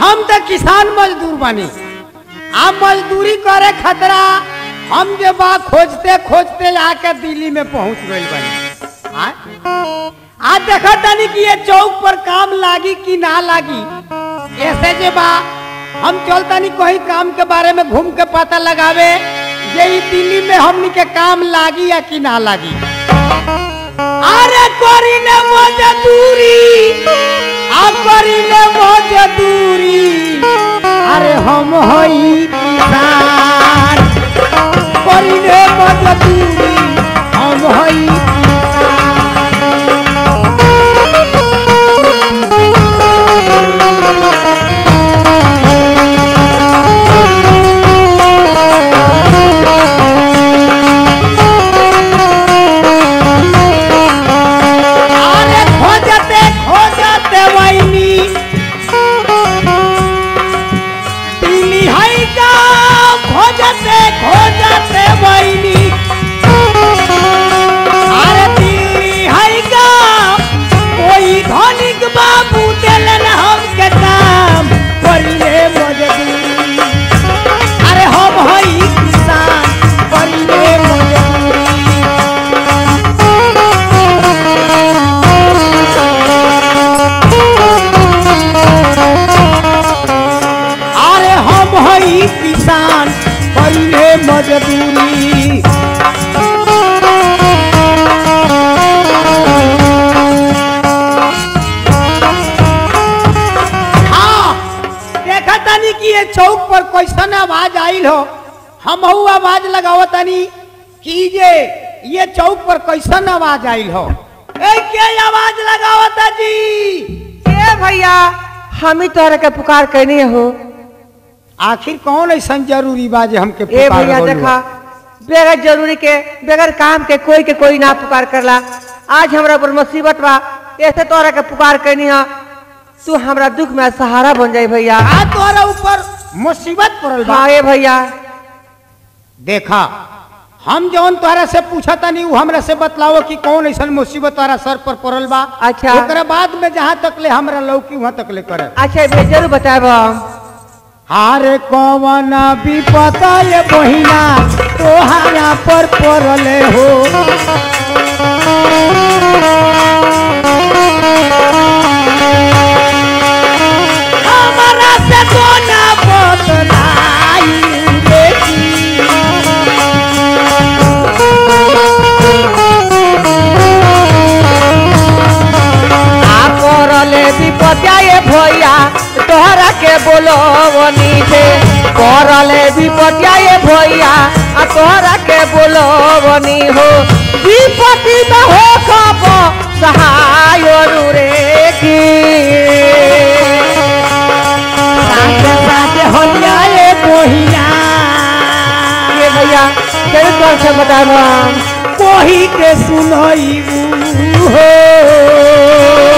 हम तो किसान मजदूर बनी आ मजदूरी करे खतरा हम जे बा खोजते खोजते आके दिल्ली में पहुंच गई बनी आ? आज देखा तनी कि ये चौक पर काम लागी कि ना लागी ऐसे जे बा हम चलतनी कहीं काम के बारे में घूम के पता लगावे जे ई दिल्ली में हमनी के काम लागी या कि ना लागी अरे करी ने मजदूरी आ करी ने मजदूरी अरे हम हई किसान करी ने मजदूरी हम हई अरे खोजते खोजते वैनी दिल्ली है गाँव खोजते खोजते वैनी अरे दिल्ली है गाँव कोई धनिक बाबू दिलन हमके काम करिले मजदूरी अरे हम हई किसान करिले मजदूरी अरे हम हई किसान पहले मजदूरी हाँ देखा तनी कि ये चौक पर कैसन आवाज आइल हो हम आवाज लगावत तनी कि ये ये चौक पर कैसन आवाज आइल हो ए के आवाज लगावत जी ए भैया हम ही तोहरा के पुकार कैनी हो आखिर कौन ऐसा जरूरी बा जे हमके ए पुकार भैया बोलू? देखा बगैर जरूरी के बगैर काम के कोई के कोई ना पुकार करला आज हमरा पर मुसीबत बा ऐसे तोहरा के पुकार कैनी है तू हमरा दुख में सहारा बन जाई भैया आ तोरा ऊपर मुसीबत पड़ल बा हाँ ए भैया देखा हम जौन तोहरा से पूछा तनी उ हमरा से बतलाओ कि कौन ऐसा मुसीबत तोहरा सर पर पड़ल बा अच्छा। ओकरा बाद में जहाँ तक ले हमरा लौकी वहाँ तक ले करे अच्छा भैया जरूर बताब हम हारे कौन विपत ये बहिना तोहरा पर पड़ले हो हमरा से कोना बतलाई बेटी आ करले विपत्या ये भैया तोहरा के बोलवनी से करले विपत्या ये भैया आ तोहरा के बोलवनी हो विपत्ति में हो खब सहाय रे की साथे साथे होलिया ये बहिना ये भैया तेरे तौर से बताब हम कोही के सुनई हो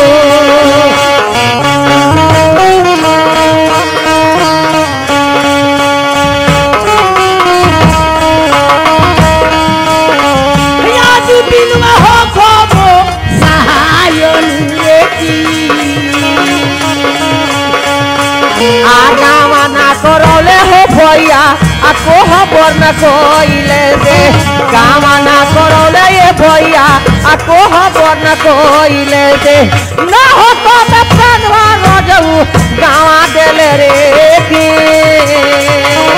आज दिन में हो खबो सहायन रे की आ गावा ना करौले हो भैया आ कोह बर न कोइले से गावा ना करौले ये भैया आ कोह बर न कोइले से ना हो तो मैं प्राणवा रजऊ गावा देले रे की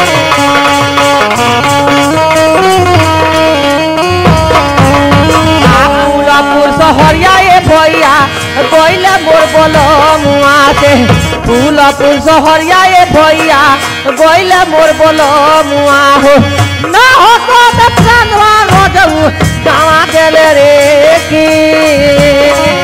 फूलपुर सहरिया ये भैया कोइले मोर बोलो मुआ से फूलपुर सहरिया ये भैया कोइले मोर बोलो मुआ हो ना हो तो मैं प्राणवा रजऊ गावा देले रे की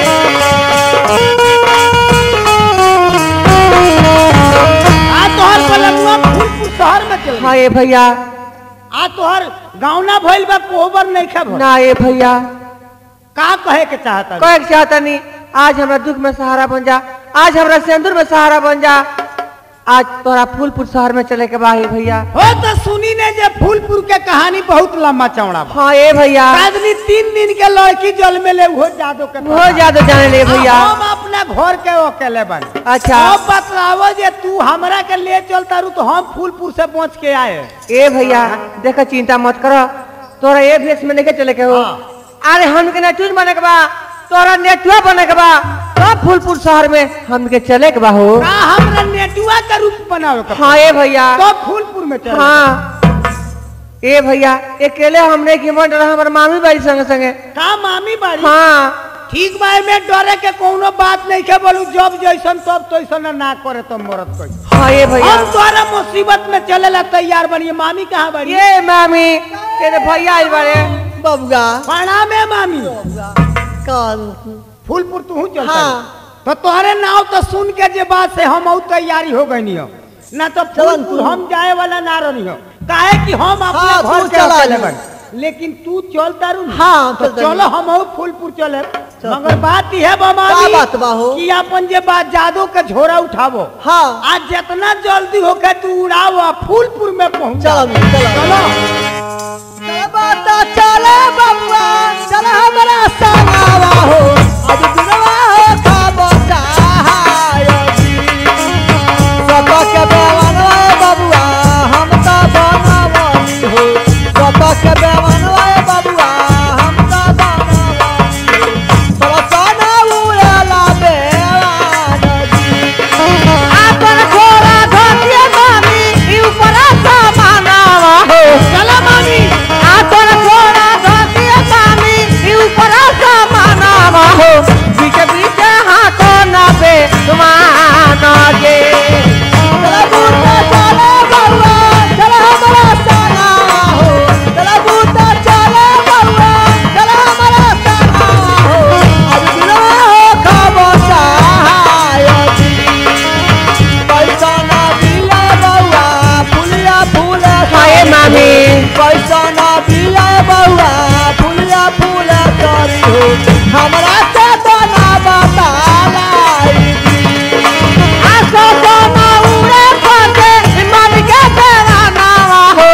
आ तोहर पलंगवा फूलपुर शहर में चल हाँ ये भैया आ तोहर गाँव ना भइल बा कोबर नहीं खा भइल। ना ये भैया का कहे के चाहता कहे के चाहता नहीं आज हमरा दुख में सहारा बन जा आज हमरा सिंदूर में सहारा बन जा आज तोरा फूलपुर शहर में चले के बाही भैया हो तो सुनी ने जे फूलपुर के कहानी बहुत लंबा चौड़ा बा हाँ ए भैया आदमी तीन दिन के लड़की जल में ले वो जादो के हो ज्यादा जाने ले भैया हम अपना घर के अकेले बने अच्छा अब बतलावो जे तू हमरा के ले चलता रू तो हम फूलपुर से पहुंच के आए ए भैया देखो चिंता मत करो तोरा ए भेष में नहीं चले के हो हाँ। अरे हमके नेटूज बने के बा तोरा नेटुआ बने के बा सब फूलपुर शहर में हमके चले के बा हो का हमरा नेटुआ का रूप बनावे के हाँ ए भैया तो फूलपुर में चल हाँ ए भैया अकेले हमने की मन रहा हमार मामी बाड़ी संगे संगे का मामी बाड़ी हाँ ठीक बा में डरे के कोनो बात नहीं के बोलू जब जैसन तब तैसन ना करे तो मरद कोई हाँ ए भैया हम तोरा मुसीबत में चले ला तैयार बनिए मामी कहाँ बड़ी ये मामी तेरे भैया आई बारे बबुआ प्रणाम है मामी कान फूलपुर तू चल हाँ। तो तोहरे नाव तो सुन के जे बात से हम और तैयारी हो गई हो ना तो फूलपुर तू। हम जाए वाला ना रही हो काहे कि हम अपने हाँ, घर तू के चला अकेले जा। बन लेकिन तू चल तारू ना। हाँ, तो चल चलो तारू। हम और फूलपुर चले मगर बात यह बा मामी का बात बा हो? कि अपन जे बात जादो के झोरा उठावो हाँ आज जितना जल्दी होके तू उड़ाओ आ फूलपुर में पहुंच चलो चलो चलो चल बाता चले बबुआ चल हमरा संगवा हो आज दिनवा हो खाबो चाहायोगी सत के बेवनवा बबुआ हम तो बनवनी हो सत के बेवनवा बबुआ हम तो बनवनी हो सरसना उड़ला बेवानगी आपन घोड़ा धोतिए मामी ई ऊपर समानावा हो चलो मामी आपन घोड़ा धोतिए मामी ई ऊपर समानावा हो बीच बीच हाथो ना पे तुमान गे चला बूटा चले बउआ चला हमरा संगवा हो चला बूटा चले बउआ चला हमरा संगवा हो आज दिनवा हो खाबो चाहायोगी पैसा ना दिया बउआ फुलिया फूले हाय मामी पैसा ना दिया बउआ फुलिया फूले करी हो हमरा से तो ना बतालाई आसो सोना उड़े पड़े मामी के देवानावा हो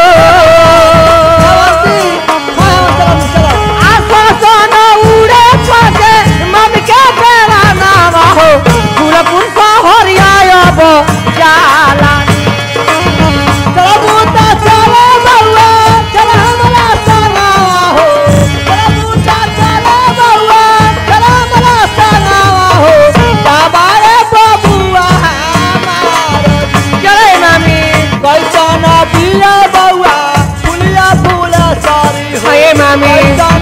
आसो सोना उड़े पड़े मामी के देवानावा हो फूलपुर शहरिया अब जाला चले मामी हाय मामी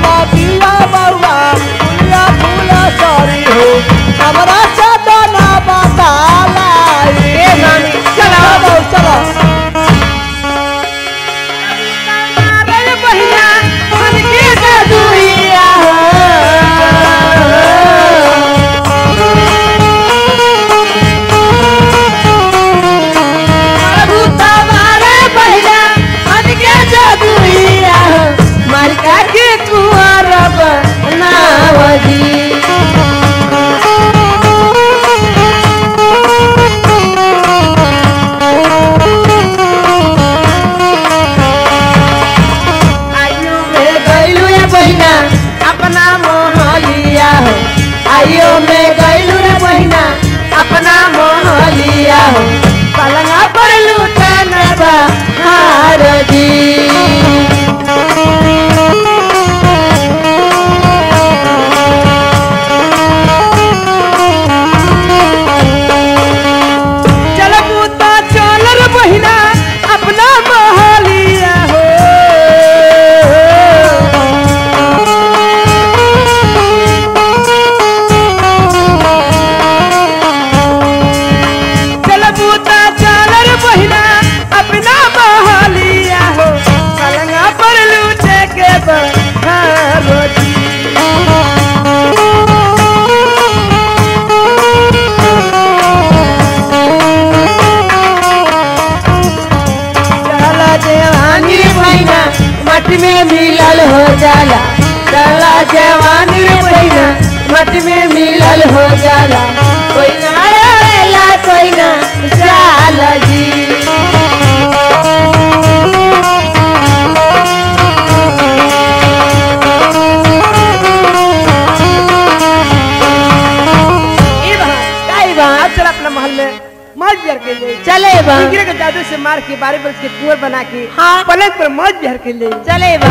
हमरा से तो ना बताला ए मामी चलो चलो अरे बहिना मन के दुनिया प्रभु तुम्हारे बहिना मन के दुनिया मर का के कुंवर बनावजी आयु में गैलू रे बहिना अपना मोहलिया हो आयु में गैलू रे बहिना अपना मोहलिया हो पलंगा पर लूटन बा हार जी चल पूता चल रे बहिना अपना मोहलिया हो चल पूता चल रे बहिना अपना मोहलिया हो पलंगा पर लूटे के बहारो जी चला जवानी बहिना मट में मिलल हो जाला चला जवानी बहिना मट में मिलल हो जाला कोई ना आएला कोई ना जाला बिहार के ले चले बा टिकरे के जादू से मार के बारे बरस के कुंवर बना के हाँ। पलंग पर मौज बिहार के ले चले बा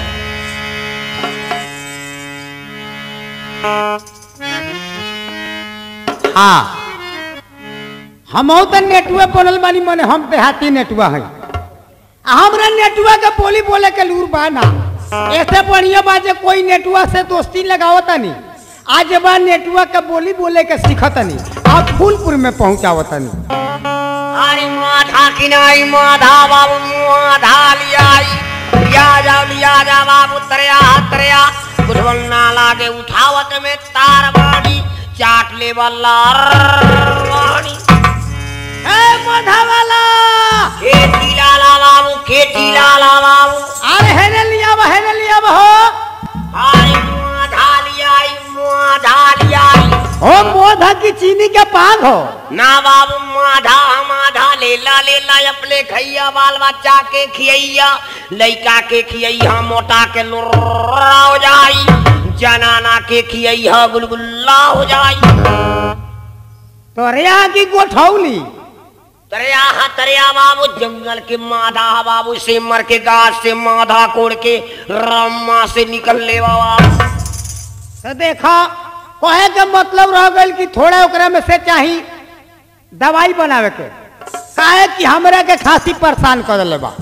हाँ हम तो नेटुआ बनल बानी मने हम देहाती नेटुआ है हमरा नेटुआ के बोली बोले के लूर बा ना ऐसे बढ़िया बा जे कोई नेटुआ से दोस्ती लगावता नहीं आज बा नेटुआ के बोली बोले के सीखतनी और फूलपुर में पहुंचावतनी अरे माधा किनाई माधा बाबू माधा लियाई लिया जाओ लिया जा बाबू तरया तरया कुछ बनना लागे उठावत में तार बाड़ी चाट ले वाला वाणी ए मधा वाला खेती लाला बाबू खेती लाला बाबू अरे हेने लिया बा हेने लिया बा हो अरे माधा लियाई माधा लियाई ओ मोधा की चीनी के पाग हो ना बाबू माधा माधा लेला लेला अपने खैया बाल बच्चा के खियैया लइका के खियैया मोटा के लुर्रा हो जाई जनाना के खियैया गुलगुल्ला हो जाई तोरे यहाँ की गोठौली तरिया हा तरिया बाबू जंगल के माधा हा बाबू से मर के गाछ से माधा कोड़ के रम्मा से निकल ले बाबा तो देखा कहे के मतलब रह गई कि थोड़ा ओकरा में से चाही दवाई बनावे के काहे कि हमरा के खांसी परेशान कर देले बा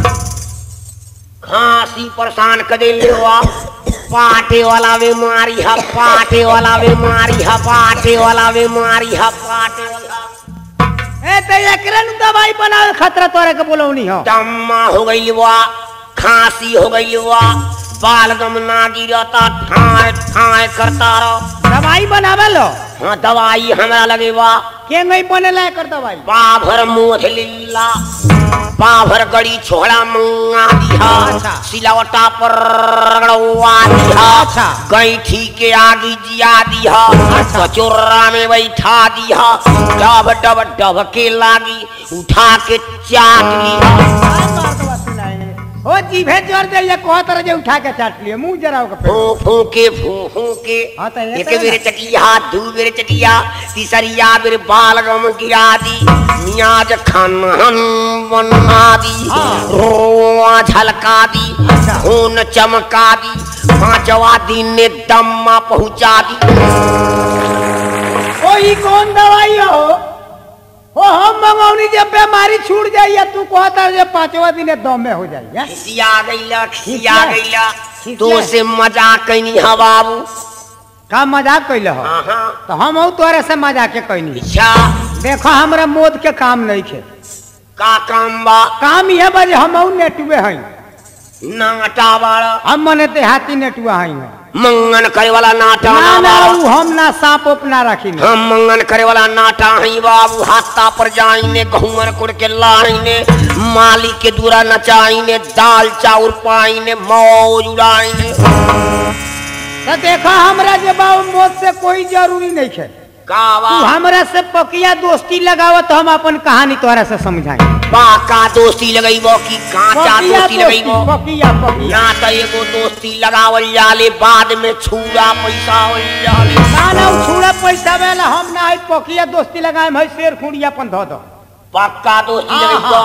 खांसी परेशान कर दे ले हुआ पाटे वाला बीमारी है पाटे वाला बीमारी है पाटे वाला बीमारी है पाटे वाला ए तो एकरे नु दवाई बनावे खतरा तोरे के बोलौनी हो दम्मा हो गई हुआ खांसी हो गई हुआ बालगम ना गिरता ठाए ठाए करता रहो दवाई बनावे लो हाँ दवाई हमरा लगे बा के नहीं बनेला एकर दवाई पाभर मोध लिल्ला पाभर गड़ी छोड़ा मंगा दिया अच्छा। सिलवटा पर रगड़वा दिया अच्छा। गैठी के आगे जिया दिया अच्छा। कचोरा में बैठा दिया डब डब डब के लागी उठा के चाट लिया ओ जीभे जोर दे ये कह तरह जे उठा के चाट लिए मुंह जरा के फू फू के फू फू के हाँ तो ये एक तो है बेर ना। चटिया दू बेर चटिया तीसरिया बेर बालगम गिरा दी मियाज खनहन बना दी हाँ। रोआ झलका दी अच्छा। खून चमका दी पांचवा दिन ने दम्मा पहुंचा दी ओ ई कौन दवाई हो ओ हम मंगौनी जब बीमारी छूट जाई या तू कहता जे पांचवा दिन दम में हो जाई हैं? खिसिया गईला खिसिया खिसिया। गईला खिसिया। तो से मजाक कैनी हा बाबू का मजाक कैले हो हाँ हाँ तो हम हूँ तोरे से मजाक कैनी अच्छा देखो हमरा मोद के काम नहीं खे का काम बा काम यह बजे हम हूँ नेटुए हैं नाटा बाड़ा हम मने देहाती नेटुआ हैं मंगन करे वाला नाटा ना ना ना बाड़ा। ऊ हम ना सांप उप ना रखी हम मंगन करे वाला नाटा हई बाबू हाथा पर जाइने गहुअर कुड़ के लाइने माली के दूरा नचाइने दाल चाउर पाइने मौज उड़ाइने तो देखो हमरा जे बाबू मोद से कोई जरूरी नहीं है का तू बा हमरा से पकिया दोस्ती लगाव तो हम अपन कहानी तोरा से समझाएं पाका दोस्ती लगैबो की कांचा पकिया दोस्ती लगैबो पकिया पकिया ना तो एगो दोस्ती लगावल जाले बाद में छूड़ा पैसा होल जाले ना ना ऊ छुड़ा पैसा वाला हम ना है पकिया दोस्ती लगाए है शेर खुड़ी अपन धो दो पक्का दोस्ती हाँ, लगैबो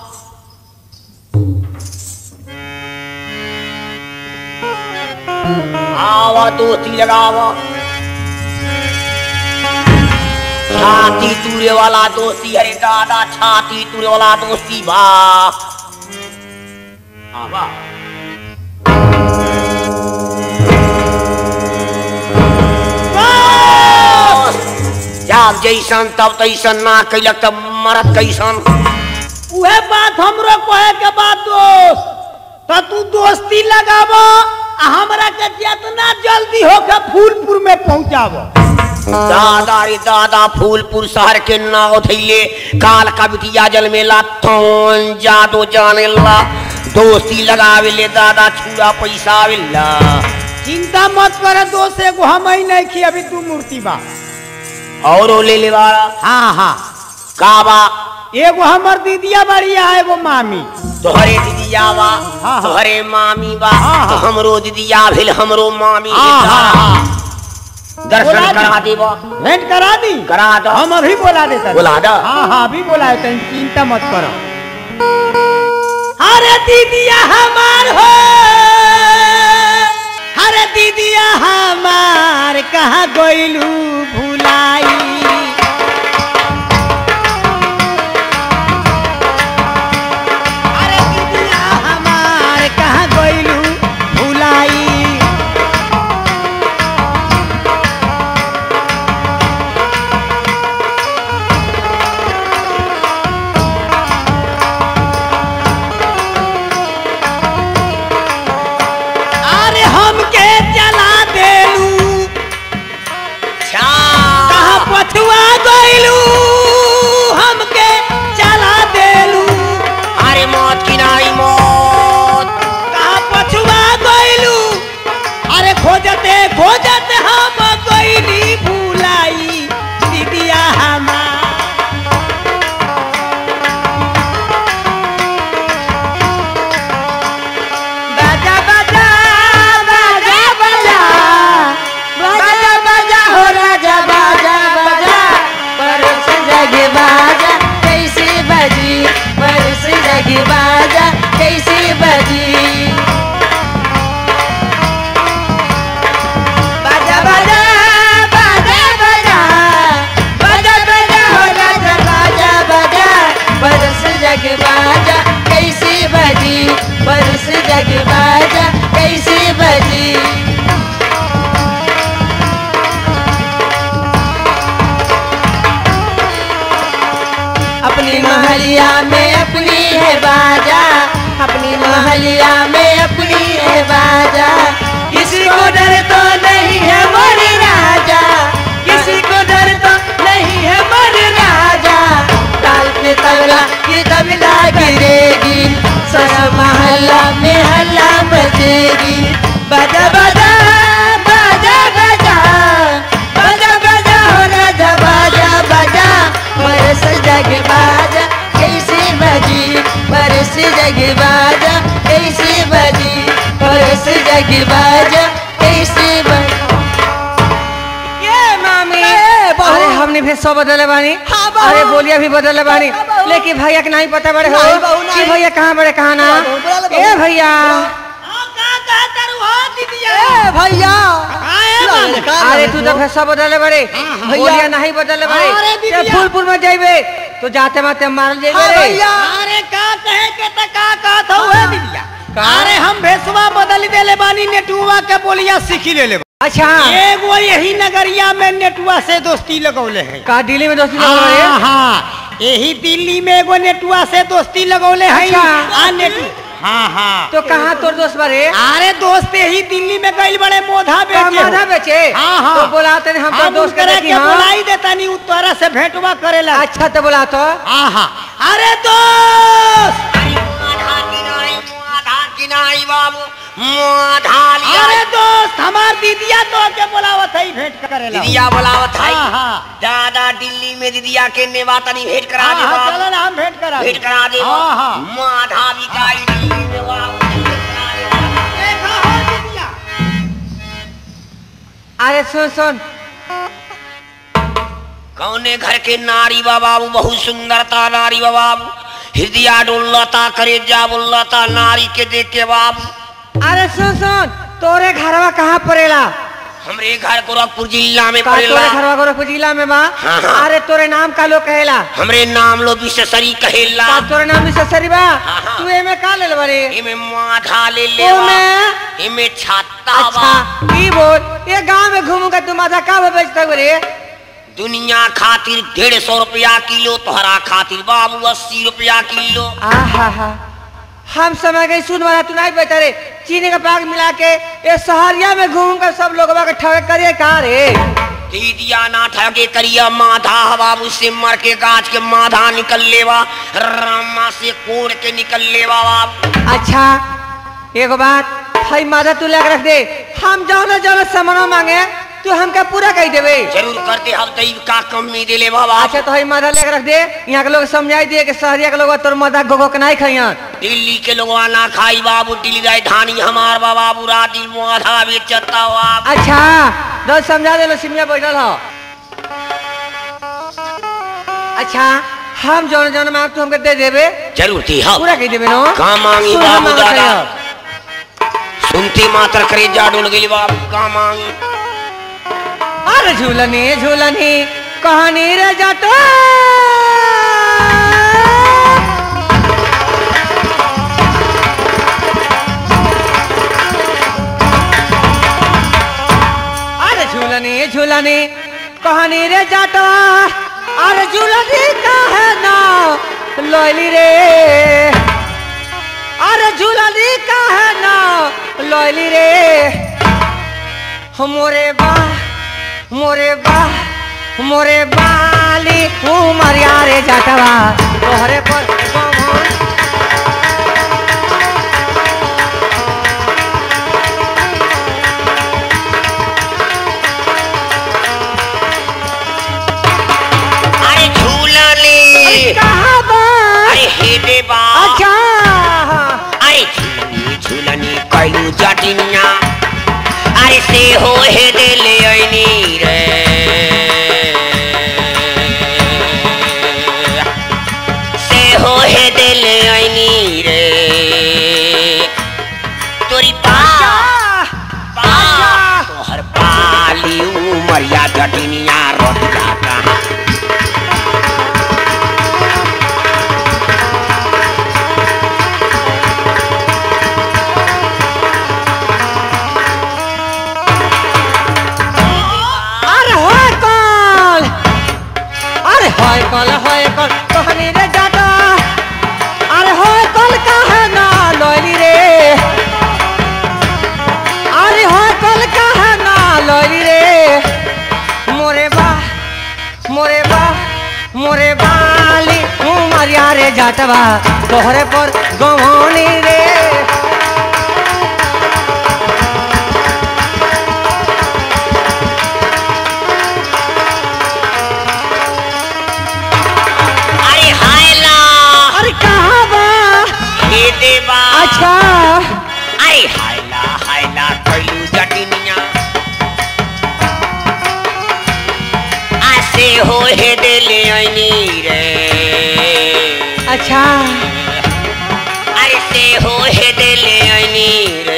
आवा दोस्ती लगावा छाती तूरे वाला दोस्ती अरे दादा छाती तूरे वाला दोस्ती बा आवा जब जैसन तब तैसन ना कैलक तब मरत कैसन उहे बात हमरो कहे के बात दोस्त तो तू दोस्ती लगावो आ हमरा के जितना जल्दी हो के फूलपुर में पहुंचावो दादा रे दादा फूलपुर शहर के नाव धैले काल का बिटिया जल मेला तौन जादो जाने ला दोस्ती लगावे ले दादा छुड़ा पैसा आवेला चिंता मत करे दोस्त एगो हम ही नहीं खी अभी तू मूर्ति बा औरो ले ले वाला हाँ हाँ का बा एगो हमर दीदिया बड़ी है एगो मामी तोहरे दीदिया बा हाँ। तोहरे मामी बा हाँ, तो हाँ। हमरो दीदिया भेल हमरो मामी हाँ, भेल। हाँ, हाँ। दर्शन बोला दी। करा देबो भेंट करा दी करा दो हम अभी बोला देते बोला दो हाँ हाँ अभी बोला है तुम चिंता मत करो अरे दीदिया हमार हो अरे दीदिया हमार कहाँ गोइलू भुलाई अरे दीदिया हमार कहाँ गोइलू भुलाई अरे हमके चला देलू अच्छा कहाँ पछुआ गइलू हमके चला देलू अरे मौत की नाई मौत कहाँ पछुआ गइलू अरे खोजते खोजते हम गइली भुलाई दीदिया हमार बाजा बाजा बाजा बाजा बाजा बाजा हो राजा बाजा बाजा परस जग बाजा कैसे बजी परस जग बाजा कैसे बजी बाजा बाजा बाजा बाजा बाजा बाजा हो राजा बाजा बाजा परस जग बाजा कैसे बजी परस जग बाजा कैसे बजी अपनी महलिया में अपनी है बाजा अपनी महलिया में अपनी है बाजा किसी को डर तो नहीं है मर राजा किसी को डर तो नहीं है मर राजा ताल पे तबला ये तबला गिरेगी सारा महल्ला में हल्ला बजेगी बाजा बाजा बाजा बाजा बाजा बाजा हो राजा बाजा बाजा बरस जग बाजा कैसे बजी बरस जग बाजा कैसे बजी बरस जग बाजा कैसे बजी ये मामी ए, बहू। अरे हमने भी सब बदले बानी हाँ, बहू। अरे बोलिया भी बदले बानी हाँ, बहू। लेकिन भैया के नहीं पता बड़े हो नहीं, बहू, कि नहीं। भैया कहाँ बड़े कहाँ ना बहू, बोला ले, ए बहू। भैया ए भैया मामी? का अरे बोले तू तो भैसा बदले बड़े हाँ। भैया नहीं बदले बड़े अरे दीदिया। ते फूलपुर में जाइबे तो जाते माते मारल हाँ जाइबे रे भैया अरे का कहे के त का कहत हुए दीदिया का? अरे हम भेसवा बदल देले बानी नेटुआ के बोलिया सीखी ले ले अच्छा एगो यही नगरिया में नेटुआ से दोस्ती लगौले है का दिल्ली में दोस्ती लगा हाँ रहे हाँ यही दिल्ली में एगो नेटुआ से दोस्ती लगौले है अच्छा। आ नेटु हाँ हाँ तो कहाँ तोर दोस्त बारे अरे दोस्त यही दिल्ली में गइल बड़े मोधा का बेचे माधा बेचे हाँ हाँ तो बोलाते नहीं हम तो हम दोस्त के उनकरा देखी के हाँ बुलाई देता नहीं उ तोरा से भेंटवा करेला अच्छा तो बोला तो हाँ हाँ अरे दोस्त माधा की नाई माधा की नाई बाबू माधा लिया अरे दोस्त हमार दीदिया तो के बोलावत है भेंट करेला दीदिया बोलावत है हाँ हाँ दादा दिल्ली में दीदिया के नेवा तनी भेंट करा हाँ दे हाँ बाबू चलो ना हम भेंट करा भेंट करा दे हाँ हाँ माधा भी का दिल्ली में बाबू भेंट करा दे। देखा हो दीदिया अरे सुन सुन कौने घर के नारी बा बाबू बहुत सुंदरता नारी बा बाबू हृदय डोलता करे जा बोलता नारी के देख के बाबू अरे सुन सुन तोरे घरवा कहाँ पड़ेला हमरे घर गोरखपुर जिला में का तोरे पड़ेला घरवा गोरखपुर जिला में बा हाँ, हाँ। अरे तोरे नाम का लोग कहेला हमरे नाम लो विशेषरी कहेला का तोरे नाम भी ससरी बा हाँ, हाँ। तू एमे का ले बारे इमे माथा ले ले ओमे इमे छाता बा अच्छा ई बोल ये गांव में घूमूंगा तू माथा का बा बेचता रे दुनिया खातिर डेढ़ सौ रुपया किलो तोहरा खातिर बाबू अस्सी रुपया किलो आहा हा हम समय गई सुन वाला तू नहीं बेचा रे चीनी का पाग मिला के ये सहरिया में घूम कर सब लोग के ठग करिए का रे दीदिया ना ठगे करिया माधा बाबू से मर के गाछ के माधा निकल लेवा रामा से कोड़ के निकल लेवा बाबू अच्छा एगो बात हई माथा तू लेकर रख दे हम जाओ ना जाओ सामान मांगे तू हमका पूरा कह देबे जरूर करते हम तो का कमी दिले बाबा अच्छा तो हई माथा लेके रख दे यहाँ के लोग समझाई दिए कि शहरिया के लोग तोर माथा गोगो के नहीं खाइयन दिल्ली के लोग ना खाई बाबू दिल्ली राजधानी हमार बाबा बुरा दिल मुआधा बेचता हो आप अच्छा दस समझा दे लो सिमिया बैठल हो अच्छा हम जौन जौन में तू हमके दे देबे जरूर थी हम पूरा कह देबे नो का मांगी सुन बाबू मांगत दादा है। सुनते मात्र करे जा डोल गेली बाबू का मांगी अरे झूलनी झूलनी कहानी रे जटो अरे झूलनी झूलनी कहानी रे जटो अरे झूलनी काहे ना लोली रे अरे झूलनी काहे ना लोली रे मोरे बा मोरे बा मोरे बाली उमरिया रे जटवा तोहरे पर कौन अरे झूला ले कहाँ बा अरे हे दे बा अच्छा अरे झूलनी झूलनी कैलू जटिनिया अरे से हो हे दे ले ऐनी रे से हो हे दे ले ऐनी रे तोरी पा पा तोहर पाली उमरिया जटिनिया रोटिया कहाँ अरे होय कल अरे होय कल होय कल कहानी रे जटा अरे होय कल काहे ना लोली रे अरे होय कल काहे ना लोली रे मोरे बा मोरे बा मोरे बाली उमरिया रे जटवा तोहरे पर गवानी रे अरे हाय ला अरे कहाँ बा हे देवा अच्छा अरे हाय ला हाय ला कैलू जटिनिया आसे हो हे दे ले ऐनी रे अच्छा अरे से हो हे दे ले ऐनी रे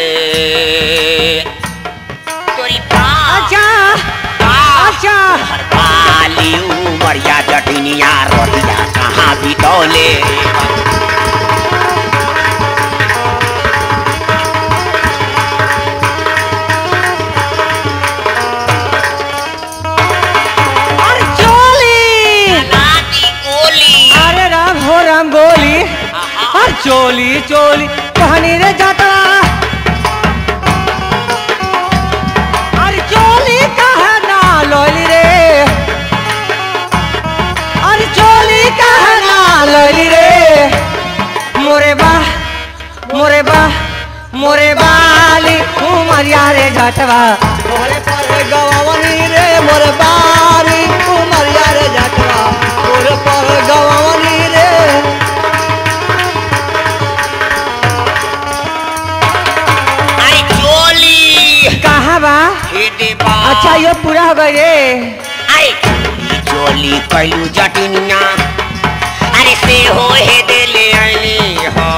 तोरी पा अच्छा पा अच्छा हर पाली उमरिया जटिनिया रोटिया कहाँ भी तौले अरे चोली नादी गोली अरे राम हो राम गोली अरे चोली चोली कहानी रे जाता अरे चोली कहा ना लोली रे अरे चोली कहा ना लोली रे मोरे बा मोरे बा मोरे बाली उमरिया रे जटवा मोरे पर गवावनी रे मोर बारी उमरिया रे जटवा मोरे पर गवावनी रे अरे चोली कहाँ बा हे देवा अच्छा ये पूरा हो गई रे अरे चोली चोली कैलू जटिनिया अरे से हो हे दे ले आईनी हो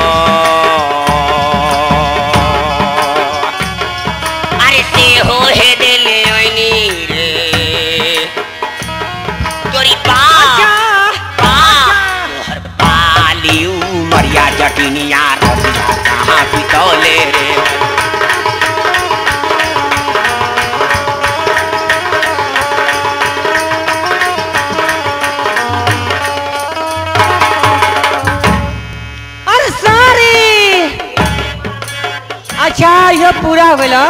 अरे से हो हे दे ले आईनी रे तोरी पा पा तोहर पाली उमरिया जटिनिया रोटिया कहाँ बितौले रे अरे सारी अच्छा ये पूरा हो गया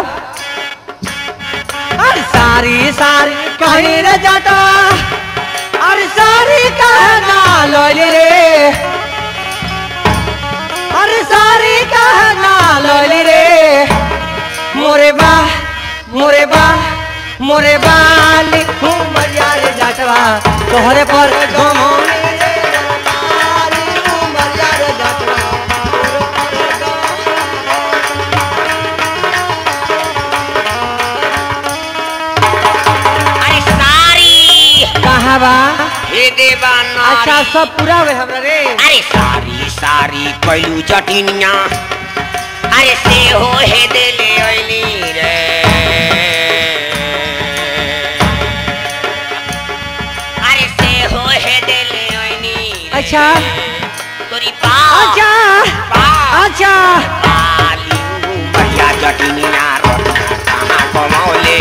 अरे सारी सारी कहीं रे जाता अरे सारी कहना लोली रे अरे सारी कहना लोली रे मोरे बा मोरे बा मोरे बाली उमरिया रे जटवा तोहरे पर गमौनी रे बाली उमरिया रे जटवा अरे सारी कहाँ बा हे देवा अच्छा नारी सब पूरा हुए हमरा रे अरे सारी सारी कैलू जटिनिया अरे से हो हे देले ऐली रे अरे से हो हे देले ऐनी अच्छा तोरी पा अच्छा पा अच्छा पाली बढ़िया जटिनिया कहाँ कमौले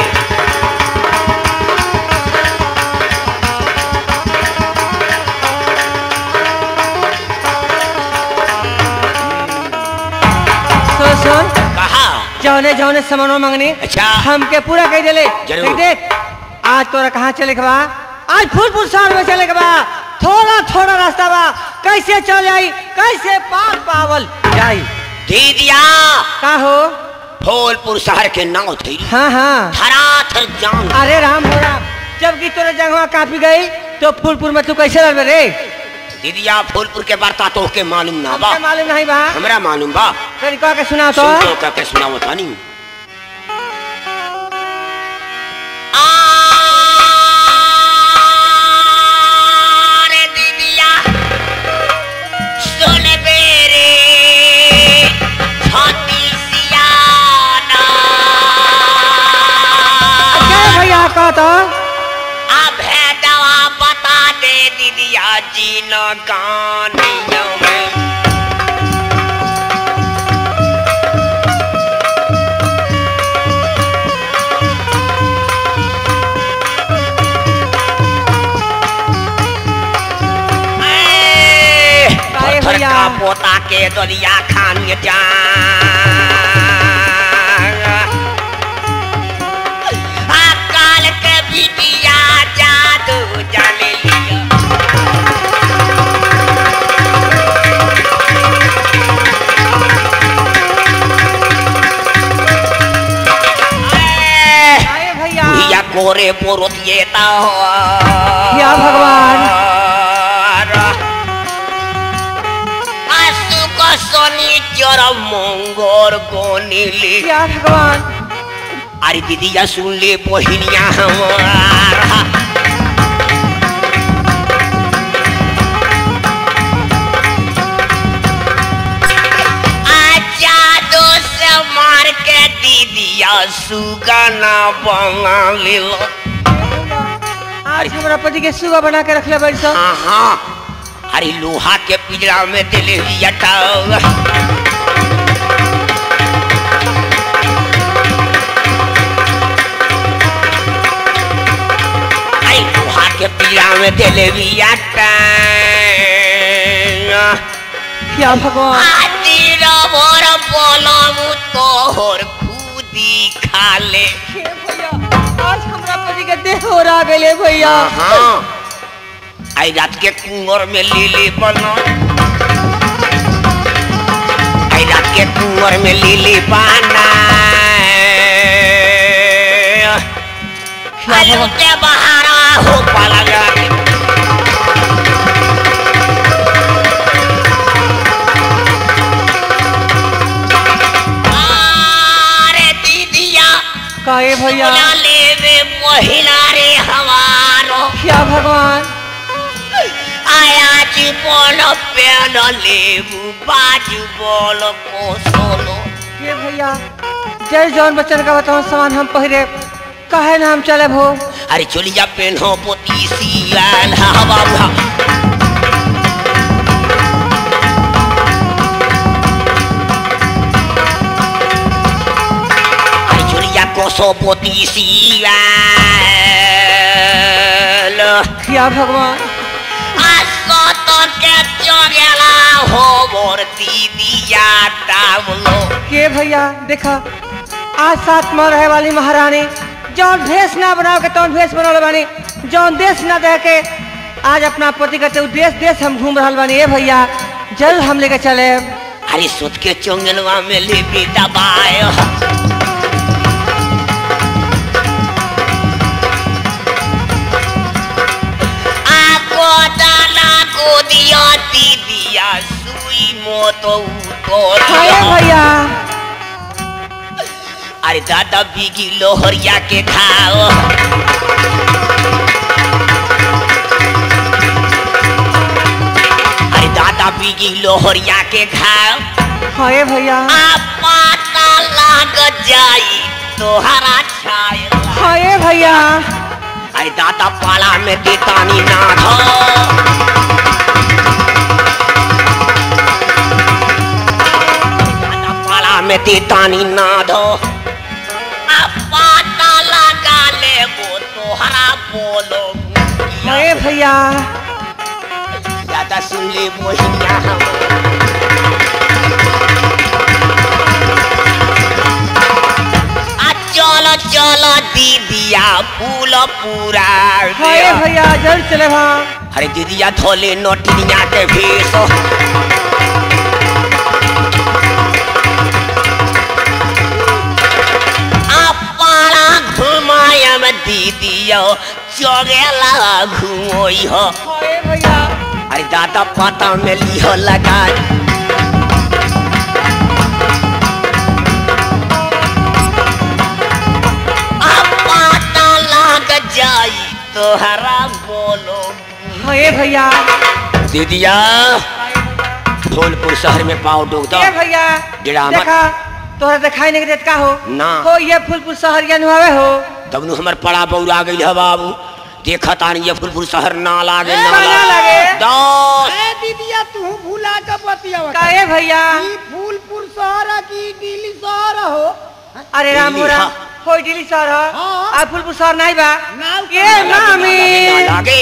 सुन सुन कहा जौने जौने सामानो मांगनी अच्छा। हमके पूरा कह देले जरूर। देख देख आज तोरा कहाँ चले के बा आज फूलपुर शहर में चले के बा थोड़ा थोड़ा रास्ता बा कैसे चल आई कैसे पार पावल जाई दीदिया का हो फूलपुर शहर के नाव थी हाँ हाँ थराथर जान अरे राम हो राम जबकि तोरे जगह कापी गई तो फूलपुर में तू कैसे रहबे रे दीदिया फूलपुर के वार्ता तो के मालूम ना बा हमके मालूम नहीं बा हमरा मालूम बा तनी कह के सुना तो सुन तो करके सुनाओ तानी आरे दीदिया सुन बेरे छाती सियाना क्या भैया कह तो अब है दवा बता दे दीदिया जी न गानियों में ए, काहे पत्थर भैया? का पोता के दरिया खान जा काल के बिटिया जादू जान लिया ए, अरे भैया भैया कोरे पोरो दिए ता या भगवान। आसु को सोनी चोर मंगोर गोनीली या भगवान अरे दीदिया सुन ले बहिनिया हमारा आजा दो से मार के दीदिया सुगाना बना ले लो आज हमारा पति के सुगा बना के रख ले बड़ी सो हाँ हाँ अरे लोहा के पिंजरा में दिले यटा अरे लोहा के पिंजरा में दिले यटा या भगवान आदि रबर बोलम तोहर खुदी खाले हे भैया आज हमारा पति के देह हो रहा गेले भैया हाँ आई रात के कुंवर में लीली बनो आई रात के कुंवर में लीली पाना आलू के बहारा हो पाला जाके अरे दीदिया काहे भैया सोना लेवे महिला रे हमारो या भगवान आया जी बोलो पेन लेबू बाजू बोलो कोसोलो ये भैया जय जौन बच्चन का बताओ सामान हम पहिरे काहे ना हम चले भो अरे चोलिया पेन हो पोती सियाल हवा भा अरे चोलिया कोसो पोती सियाल या भगवान आसो तो के चोगेला हो मोर दीदिया डावलो के भैया देखा आज साथ में रहे वाली महारानी जौन भेष ना बनाओ के तौन भेष बनौले बानी जौन देश ना दे के आज अपना पति कहते देश देश हम घूम रहा बानी ए भैया जल्द हम लेके चले अरे सुत के चोंगलवा में ले भी दबाए डाला को दिया दीदिया सुई मोतो तो हाय भैया अरे दादा बीगी लोहरिया के खाओ अरे दादा बीगी लोहरिया के खाओ हाय भैया आ पाता लाग जाई तोहरा छाया हाय भैया अरे दादा पाला में देतानी ना धो दादा पाला में देतानी ना धो आ पाता लगा ले वो तोहरा बोलो हाय भैया दादा सुन ले मोहिया हम आ चलो चलो दीदिया फूल पूरा हाय दे। भैया जल्द चले भां अरे दीदिया धोले नोटिया के भेष पाला घुमायम दीदियो चोगेला घुमोई हो हाय भैया अरे दादा पाता में लिहो लगा आ पाता लाग जाई तोहरा बोलो हाय भैया दीदिया धौलपुर शहर में पाँव डूब दो ए भैया ड्रामा- देखा तोहरा दिखाई नहीं देत का हो ना। हो ये फूलपुर शहरिया नुआवे हो तब नु हमर पड़ा बौरा गई है बाबू देखा तानी ये फुलपुर शहर ना लागे ए, ना ना लागे लागे। दस ए दीदिया तू भूला के बतियावा का ए भैया ई फूलपुर शहर की दिल्ली शहर हो अरे राम दिल्ली, राम हाँ। हो दिल्ली शहर हो हाँ। आ फूलपुर शहर नहीं बा नाव ये कहाँ ना मामी लागे, ना लागे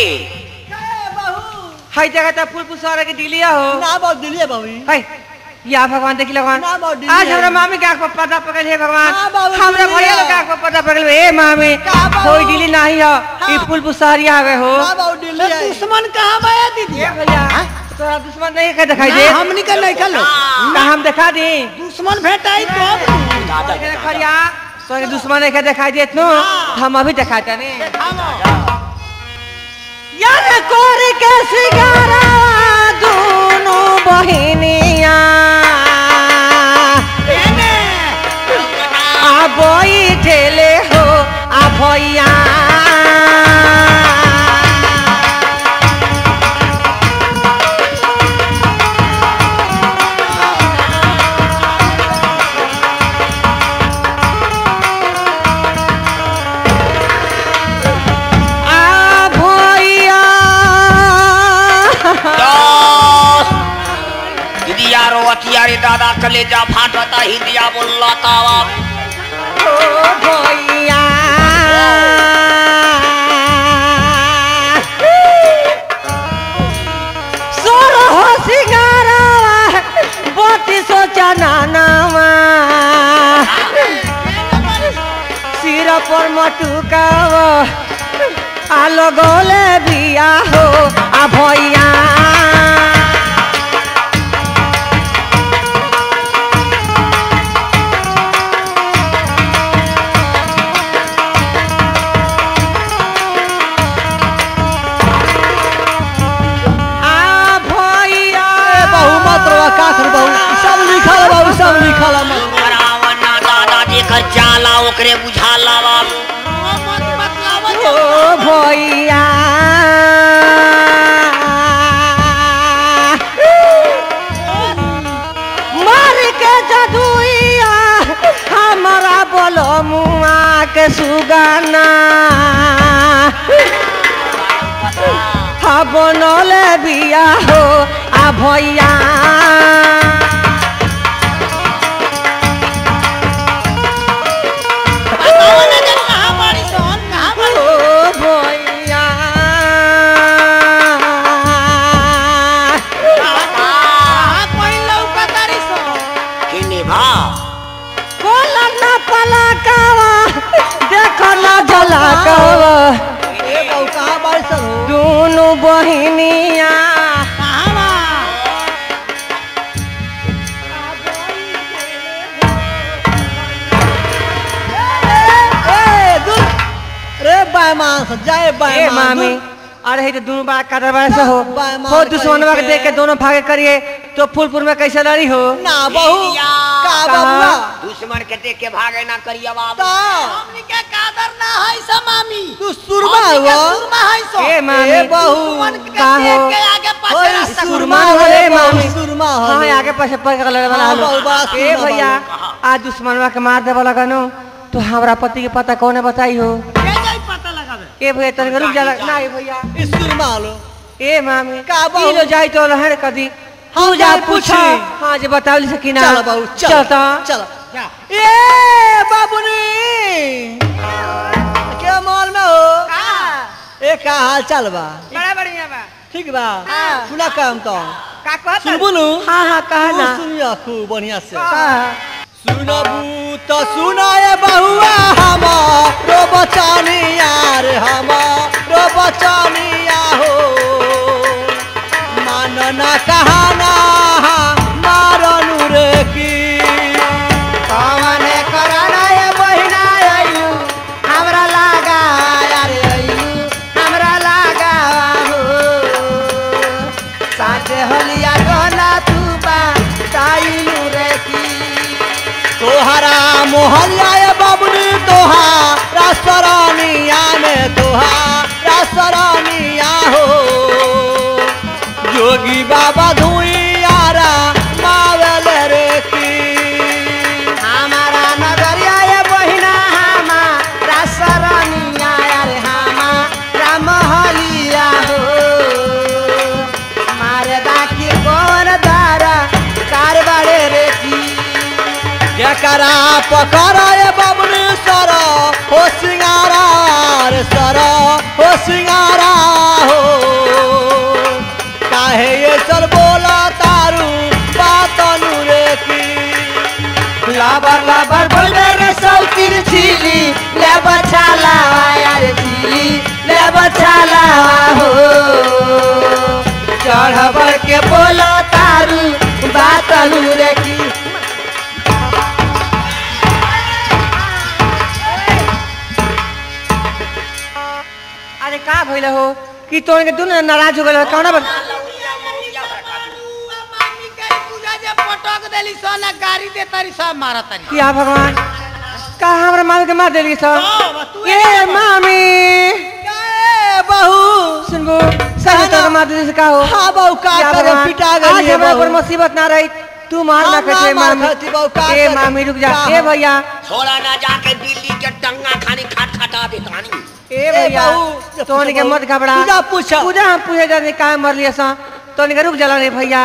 हई जगह त फूलपुर शहर के दिलिया हो ना बहुत दिलिए बाबू हई या भगवान देखी भगवान ना बाबू, दिल्ली आज है। हमरा मामी के आंख पर पर्दा पकड़ हे भगवान ना बाबू, हमरा दिल्ली भैया है। लोग के आंख पर पर्दा पकड़ ए मामी का बाबू? होई दिल्ली नहीं हो ई फूलपुर शहरिया हवे हो ना बहुत दिल्ली तो है दुश्मन कहाँ बा ए दीदिया ए भैया तोरा दुश्मन नहीं के दिखाई दे ना, हमनी के नहीं कलो का हम दिखा दी दुश्मन भेटाई तो दादा के दादा। खरिया तोरे दुश्मन नहीं के दिखाई देत नु हम अभी दिखाते ने यार कोर के सिगारा दोनों बहिनिया आ बैठेले हो आ भैया आ भैया दस दीदिया रो अतियारे दादा कलेजा फाटता हिंदिया बोलता तावा ओ भैया सोर हो सिंगारावा बत्ती सो चनानावा सिर पर मटुकावा आलो गोले बिया हो आ भैया आ भैया बहु मत रवा का कर बहु सब लिखल है बाबू सब लिखल है मत रावण दादा जेकर जाला ओकरे बुझाला बाबू ओ भैया मार के जदुइया हमारा बोलो मुआ के सुगाना हा बनले बिया हो आ भैया ओ भैया किने भा कोला ना पलकावा देखो ना जलकावा ए बहु कहां बारिश हो दोनों बहिनिया ए दूर रे बायमान से जाए ए बायमान मामी अरे हे तो दोनों बड़ा कादर बड़ा से हो बा- मार हो दुश्मनवा के करी देख के के। दोनों भागे करिए तो फूलपुर में कैसे लड़ी हो ना बहू भैया। का कहा? बबुआ दुश्मन के देख के भागे ना करिया बाबू ता हमनी के कादर ना है सा मामी तू सुरमा हमनी के हुआ सुरमा है सो ए मामी ए बहू दुश्मन के का देख हो? के आगे पाछे ओए, रास्ता सुरमा सुरमा हो हो रे रे बहू, मामी सुरमा हो हाँ रे। आगे पाछे पड़ के लड़े वाला हाँ, हलो। बहुत बड़ा ए सुरमा भैया बाबू। आज दुश्मनवा के मार देवा लगनो तो हमरा पति के पता कौन बताई हो के जाई पता लगावे ए भैया तनिक रुक जा ना ए भैया ई सुरमा लो ए मामी का बहू? ई लो जाई तो लहर कदी हम तू जा जाई पूछा पूछी। हाँ जे बतावली सकी ना चल बहू चल चलता चल जा ए बाबूनी के मॉल में हो का ए का हाल चाल बा बड़ा बढ़िया बा ठीक बा हाँ। सुना काम तो का कहत सुनबू नु हाँ हाँ कहा तू ना सुनिया खूब बढ़िया से कहा सुनबू तो सुनाए बहुआ हमारो बचानिया रे हमारो बचानिया हो मानना कहाना मारनु रे की कौन कराना ये बहिना आयु हमरा लागा यार आयु हमरा लागा हो साथे हलिया गला तू बा ताइलू रे की तोहरा मोहल्ला ये बाबुनी तोहारा सरानिया में तोहारा सरानिया हो जोगी बाबा धुइयारा मावल रे की हमारा नगरिया ये बहिना हमारा सरनिया यार हमारा महलिया हो मारे दाखी कौन दारा कारबारे रे की जकरा पकड़ा ये बाबुनी सर हो सिंगारा रे सर हो सिंगारा हो काहे ये सर बोला तारू बातनु रे की लाबर लाबर बोले रे सौतीर छिली ले बचाला यार छिली ले बचाला हो चढ़बर के बोला तारू बातलू रे की अरे का भइल हो कि तोड़ के दुनु नाराज हो गइल कौन बा पटक देली सन गाड़ी दे तारी सब मारा तारी किया भगवान का हमरा माल के मार देली सब ए मामी ए बहू सुनबो सही तो मार देली से का हो हाँ बहू का या करे भगवान, पिटा आज गई हमरा ऊपर मुसीबत ना रही तू मार ना हम ना कटे मार मामी खाती बहू, का ए करे? मामी रुक जा का ए हम? भैया छोड़ा ना जाके बिल्ली के टंगा खानी खाट खटा दे खानी ए भैया बहू, तोन के मत घबरा पूजा पूछा। पूजा हम पूछे जाने का मर लिया सा तोन के रुक जला रे भैया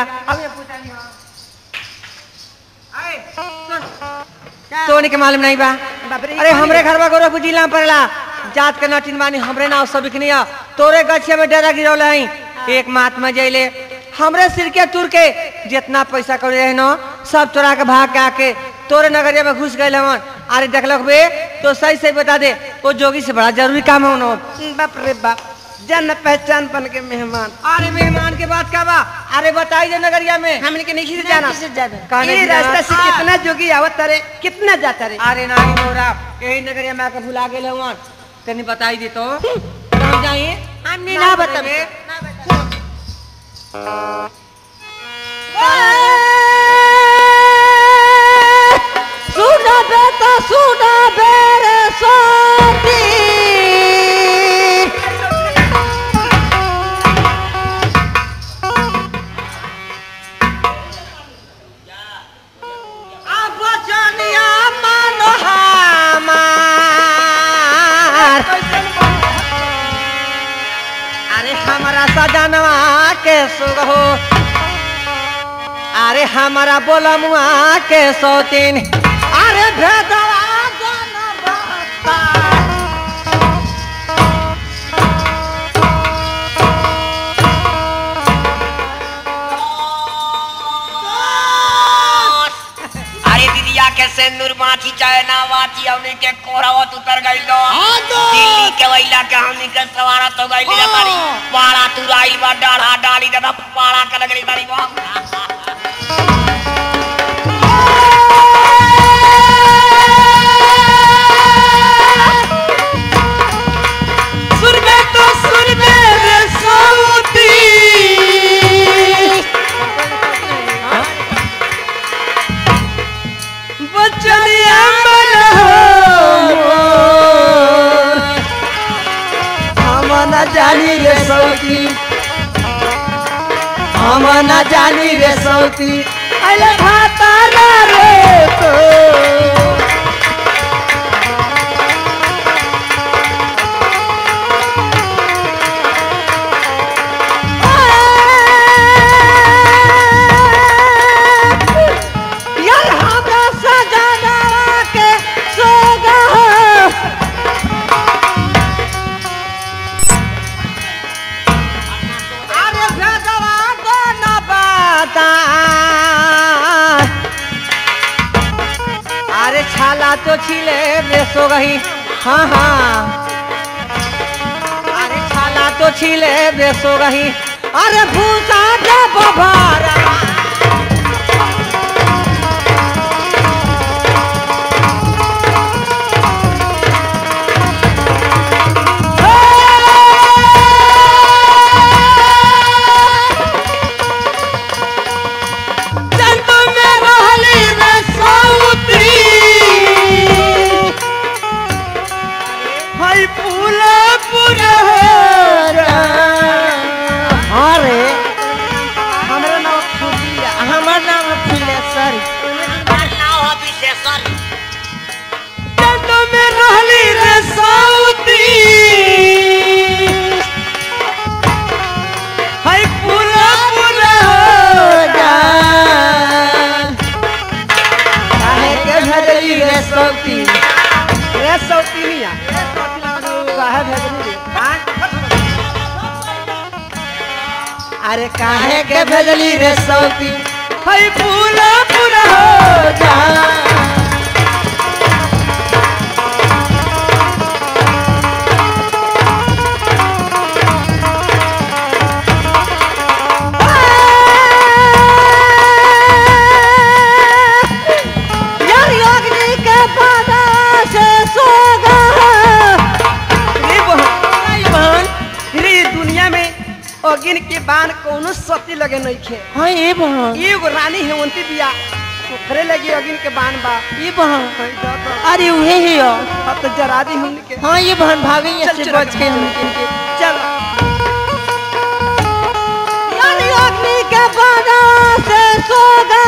तोन के मालूम नहीं बा अरे हमरे घर में गोरखपुर जिला में पड़ला जात के नटिन बानी हमरे नाव सब बिकनिया तोरे गछिया में डेरा गिरौले हई एक महात्मा जैले हमरे सिर के तुर के जितना पैसा कौड़ी रहे न सब चोरा के भाग के आके तोरे नगरिया में घुस गए हमन अरे देखलक बे तो सही सही बता दे वो जोगी से बड़ा जरूरी काम है उन्होंने बाप रे बाप जन पहचान बन के मेहमान अरे मेहमान के बात का बा अरे बताई दे नगरिया में हमने के नहीं से जाना कहाँ नहीं ये जाना? रास्ता से हाँ। कितना जोगी आवत रे कितना जाता रे अरे नहीं मोरा यही नगरिया में आके भुला गए हवन तनी बताई दे तो कहाँ जाइए हमने ना बता सुना बेटा सुना बेरे सोती अब जानिया मन हमार अरे हमारा सजनवा के सुख हो अरे हमारा बोलमुआ के सौतीन अरे भेदवा जन बता। अरे दीदिया के सिंदूर माची चाहे ना वाची हमने के कोरावत उतर गई लो दिल्ली के वैला के हमने के सवारा तो गई ले तारी पाड़ा तुराई बा डाढ़ा डाली दादा पाड़ा के लगली तारी बा सुन बे तो सुन बे रे जानी रे सौती हम न जानी रे सौती अले भातारा रे तो यार हमरा सजना के सोगा अरे भेदवा को न बता अरे छाला तो छिले रे सो गई हाँ हाँ अरे छाला तो छिले रे सो गई अरे भूसा दे बभारा जन्म में रहली रे सौती हाय फूला पूरा अरे हमरा नाम फूलिया हमर नाम फुलेश्वर नाव है विशेषण जन्म में रहली रे सौती हाय फूला पूरा काहे के भेजली रे सौती रे सौती निया काहे भेजली रे अरे काहे के भेजली रे सौती हई पूरा पूरा हो जा यार योगनी के बादा से सोगा रे बहन रे बहन रे दुनिया में अगिन के बाण कोनो सती लगे नहीं खे हाँ ये बहन एगो रानी हेमंती बिया ओकरे लगी अगिन के बाण बा ये बहन हई दादा अरे उहे ही हो अब तो जरा दी हमने के हाँ ये बहन भागे यहाँ चल से चल बच के हम चल यार योगनी के बादा से सोगा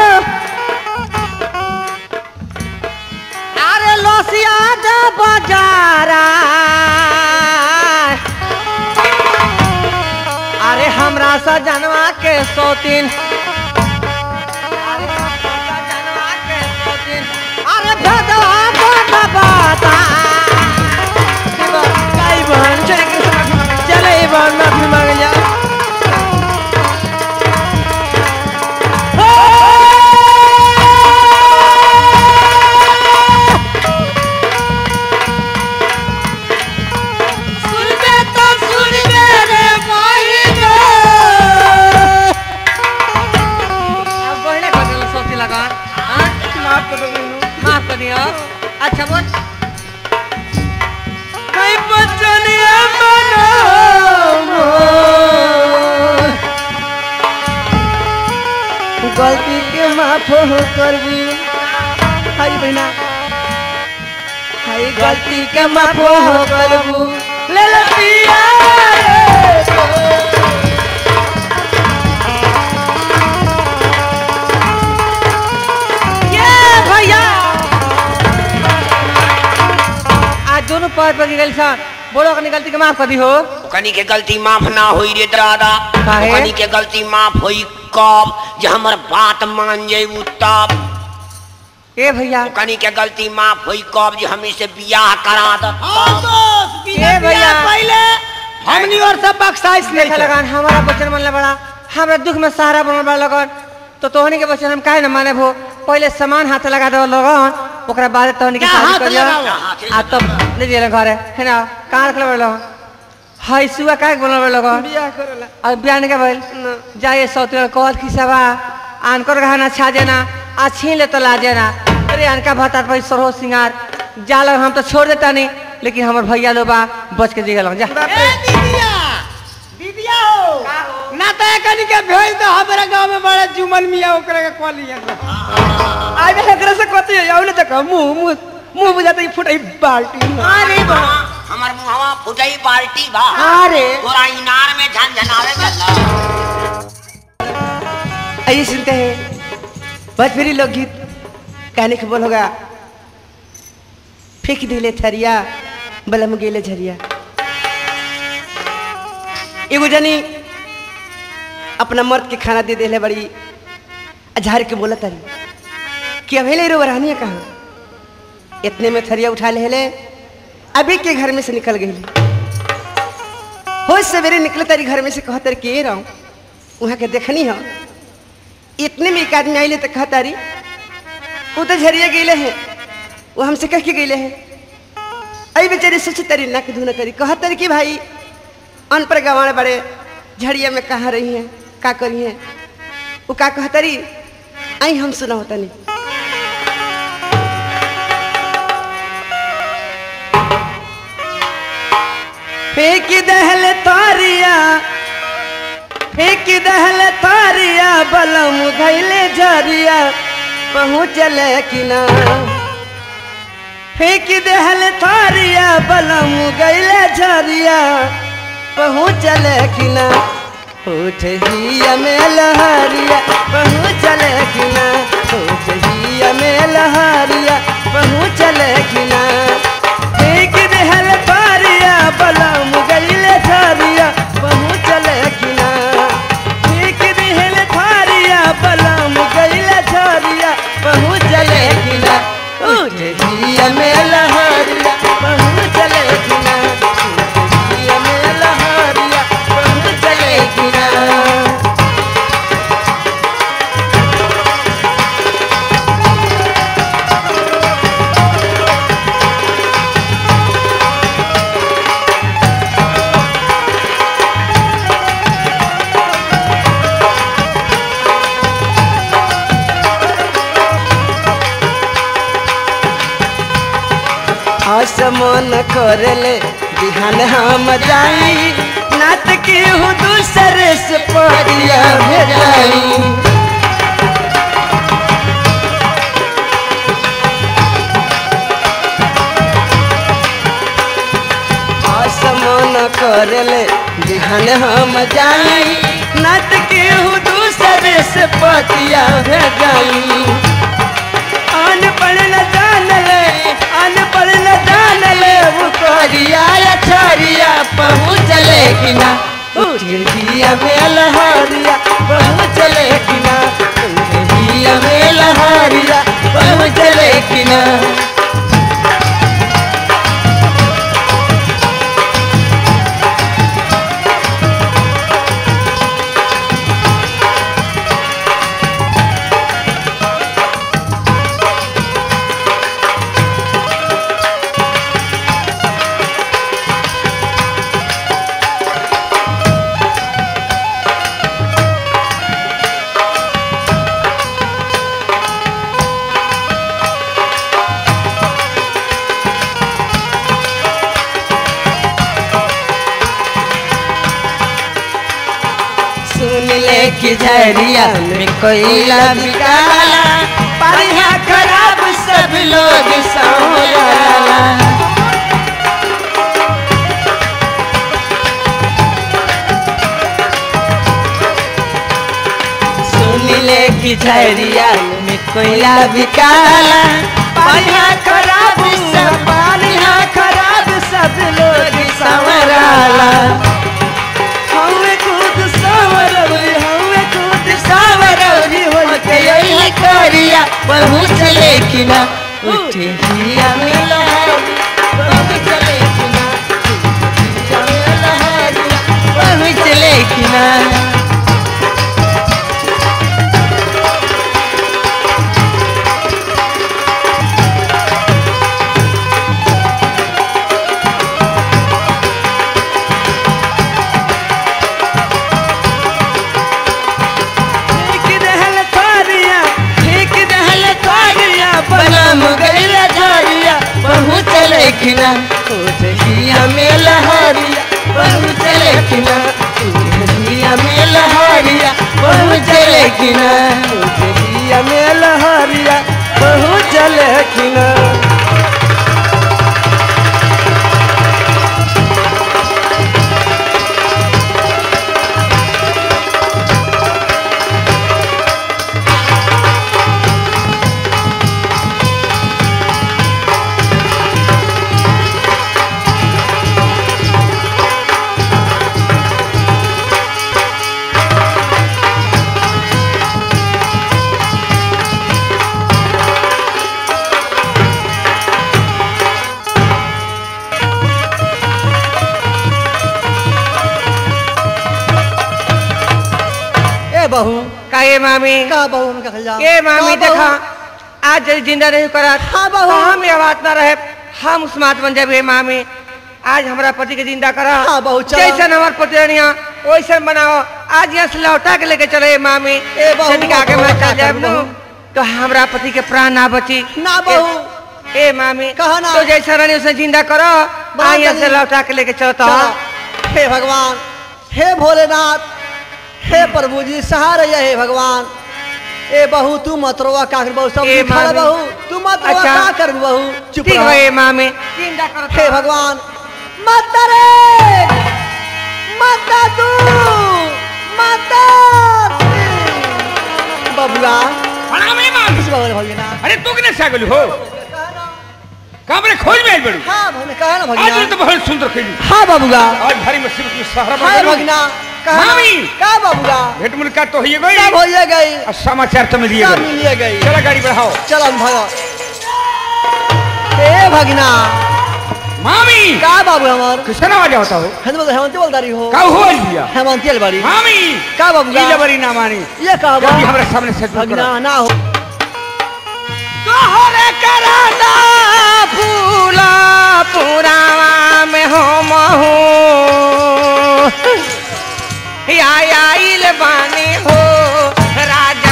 अरे लोसिया दे बाजारा अरे हमरा सजनवा के सौतीन अरे हमरा सजनवा के सौतीन अरे भदवा को न बाता काई बहन चले के माफी मांगे चले ये बहन माफी मांगे जा सुनबे तो सुनबे रे मोहिनी अब बहने कर दिलो सोती लगा हाँ माफ कर दो माफ कर दियो अच्छा बोल कई बचनिया मनो गलती के माफ हो करबी हाय बहना हाय गलती के माफ हो करबू ले ले पिया रे ये भैया आज दोनों पैर पर गिरल सा बोलो अपनी गलती के माफ कर दी हो कनी के गलती माफ ना होई रे दादा काहे? कनी के गलती माफ होई कब जे हमर बात मान जेबू तब ए भैया कनी के गलती माफ होई कब जे हमी से बियाह करा द ए भैया पहले हमनी और सब बख्शाइश नहीं देखा लगान हमारा बचन मनले बड़ा हमरा दुख में सहारा बनल बड़ा लगन तो तोहनी के बचन हम काहे न माने भो पहले सामान हाथ लगा दो लगन ओकरा बाद तोहनी के क्या शादी हाथ कर लिया लगावा? आ तब ले दिए घरे है ना कहाँ रखले बड़ा हाय सुआ काहे बनल बड़ा लगन बियाह करला अब बियाह नहीं के भइल जाए सौते कॉल खिसावा आनकर गहना छा देना आ छीन ले तो ला देना अरे अनका भत्ता पर सरो सिंगार जा लग हम तो छोड़ देता नहीं लेकिन हमर भैया लोग बा बच के जी गल जा ए दीदिया दीदिया हो ना तो कनी के भेज दो हमारे गांव में बड़ा जुमन मिया ओकरा के कॉल लिया आगे एकरा से कथी है आउले तक मुंह मुंह मुंह बुझाते ही फुटाई बाल्टी में। अरे बा हमार मुहवा फुटई बाल्टी बा अरे तोरा इनार में झनझनावे चला आइए सुनते हैं भोजपुरी लोकगीत कहने के बोल होगा फेंक दिले थरिया बलम गेले झरिया एगो जनी अपना मर्द के खाना दे देले बड़ी झाड़ के बोला तारी कि अभेले रो रहनी कहाँ इतने में थरिया उठा ले ले अभी के घर में से निकल गई हो सवेरे निकले तारी घर में से कह तारी के रहूं वहाँ के देखनी हो इतने में एक आदमी आइले तो कहा तारी वो तो झरिया गईले हैं वो हमसे कह के गईले हैं अई बेचारी सोच तारी नक धुना तारी कहा तारी कि भाई अनपढ़ गंवाड़ बड़े झड़िया में कहाँ रही हैं का करी हैं वो का कहा तारी आई हम सुना होता नहीं फेंक दहल तारिया फेंक दहल तारिया बलम घैले झरिया पहुँचल कि ना फेंक दहल तारिया बलम गैले झरिया पहुँचल कि ना उठ हिया में लहरिया पहुँचल कि ना उठ हिया में लहरिया पहुँचल कि ना फेंक दहल तारिया बलम गैले झरिया पहुँचल कि ना फेंक दहल तारिया बलम गैले झरिया पहुँचल कि ना उठ हिया में लहरिया पहुँचल कि ना उठ हिया में लहरिया पहुँचल कि ना आसमान करले बिहान हम जाई नात के हो दूसरे से परिया भेजाई आसमान करले बिहान हम जाई नात के हो दूसरे से पतिया भेजाई अनपढ़ न जान ले अनपढ़ न जान ले वो करिया या छरिया पहुँचले कि ना उठिया में लहरिया पहुँचले कि ना उठिया में लहरिया पहुँचले कि ना सुन ले कि झरिया में कोयला बिकाला परिहा खराब सब लोग सौराला सुन ले कि झरिया में कोयला बिकाला परिहा खराब सब परिहा खराब सब लोग सौराला हमें खुद सावरौरी हमें खुद सावरौरी होल के यही करिया पहुँच लेकिन उठे हिया में लहरी पहुँच लेकिन हिया में लहरी पहुँच लेकिन फेंक दहल तारिया फेंक दहल तारिया बनम गइल झारिया पहुँच लेकिना उठिया में लहरिया पहुँच लेकिना उठिया में लहरिया पहुँच लेकिना उठिया में लहरिया पहुँच लेकिना ए मामी का बहू हम कहल जा ए मामी का बहू? देखा आज जब जिंदा नहीं करत हाँ, बहू। तो हम ये बात ना रहे हम स्मार्ट बन जाबे मामी आज हमारा पति के जिंदा करा हाँ, बहू, चलो। जैसन हमार पति रहिया वैसन बनाओ आज यहाँ से लौटा के लेके चले मामी ए, बहू, यदि आगे बहू, मैं का चल जाए करूं, बहू? तो हमारा पति के प्राण ना बची ना बहू ए मामी कहा ना। तो जैसा रहनी उसे जिंदा करो बड़ा आज यहाँ से जल्दी। लौटा के लेके चलता चलो। हे भगवान हे भोलेनाथ हे प्रभु जी सहारे हे भगवान ए बहू तू मत रोवा का कर बहू सब ए, लिखल मामी। बहू तू मत रोवा अच्छा। का कर बहू चुप ठीक रह है ए मामी जिंदा करो हे भगवान माता रे माता तू माता बबुआ प्रणाम मामी किस बाबा भगिना अरे तू किने से गेलू हो कामरे खोज में आई बड़ू हाँ भगिना कहा ना आज भगिना तो बहुत सुंदर खेली हाँ बबुआ आज भारी मुसीबत में सहारा हाँ बन भगिना कहा ना? मामी। का बबुआ भेंट मुलाकात तो होइए गई सब हो गई और समाचार तो मिलिए सब गई मिलिए गई चला गाड़ी बढ़ाओ चल हम भगो हे भगिना मामी का बाबू हमार किसका नाम आजा होता हो हम बोल हेमंत बोलदारी हो का हो लिया हेमंत बड़ी मामी का बाबूगा लीला बड़ी ना मानी ये का बा जल्दी हमारे सामने से दूर भगिना करो ना हो तोहरे कराना फूला पुरावा में हो महू आइल बानी हो राजा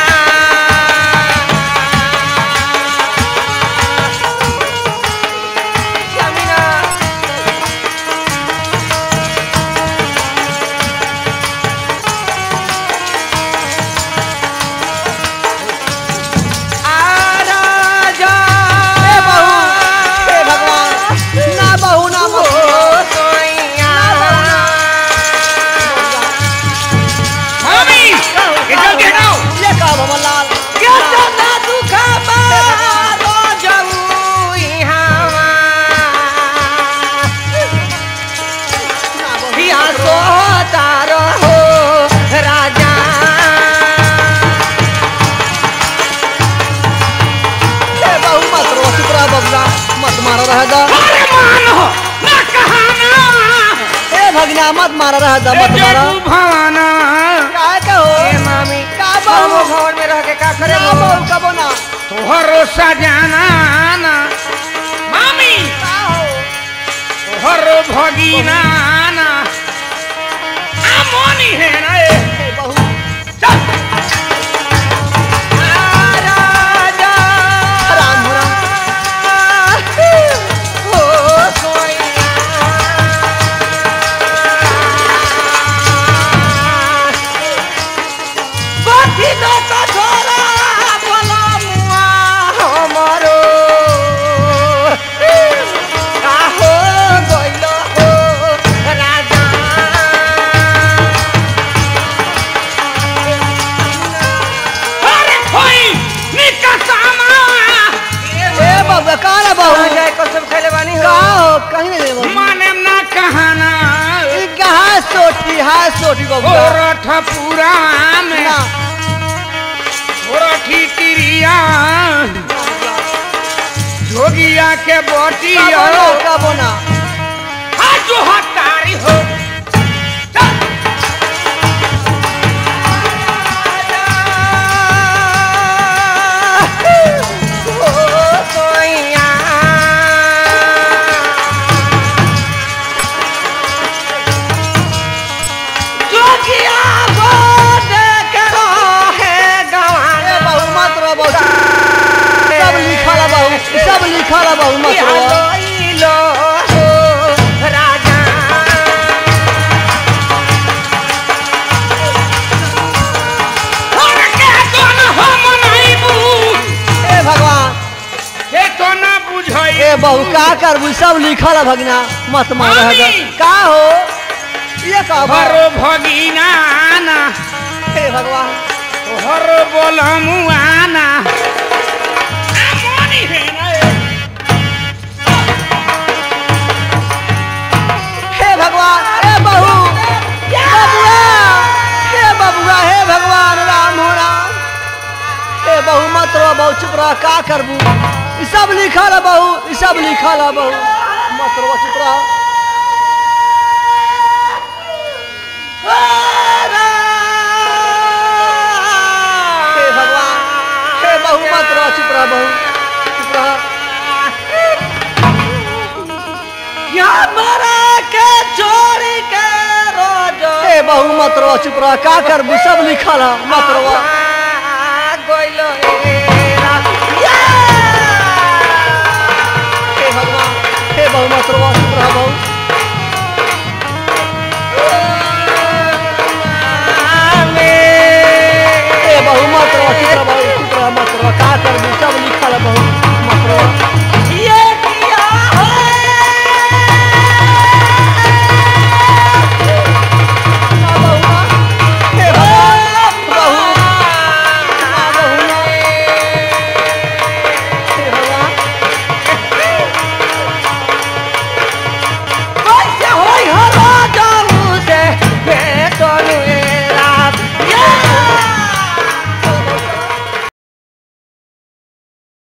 जमीना आराजा हे बहू हे भगवान ना बहू ना ओ बहू सोइया मामी ये जल्दी हटाओ ये का बाबा लाल केतना दुख बारो जाऊ इहावा ना बहू या सोतारो हो राजा हे बहू मत रो चुप रह बबुआ मत मारो रह दा अरे मान हो ना कहाना हे भगिना मत मारो रह दा ए मत मारो जगू भवाना का का हो ए मामी का हम बहू भवन में रह के का करे ना बहू का बोना तोहरो सजाना ना मामी का हो तोहरो भगीना ना आमोनी है ना ए हे बहू चल राजा राम हो राम ओ सोइया बाती दो तो छोरा बोला मुआ हमरो काहो गइलो हो राजा अरे खोई निकसामा हे बबुआ का ना बहू जाए कसम खेले बानी का हो हो कहीं नहीं बहू माने ना कहाना ई कहाँ सोटी है सोटी बबुआ ओरठ पूरा में ना ओरठी तिरिया जोगिया के का बोटिया बोना का बोना आज जो हतारी हो चल ए बहू मत रो बहू सब लिखल है बहू सब लिखल है बहू मत रो और के तो न हम नइबू ए भगवान के तो न बुझाई ए बहू का करबू सब लिखल है भगना मत मार मामी। का हो ये का बा हरो भगीना ना हे भगवान हरो बोलमुआना आमोनी है ना ए हे भगवान हे बहू बबुआ हे बबुआ हे भगवान राम हो राम हे बहू मत रो बहू चुप रह का करबू ई सब लिखल है बहू ई सब लिखल है बहू मत रो चुप रह बहू मत रो चुप रह का करबू सब लिखल है मत रो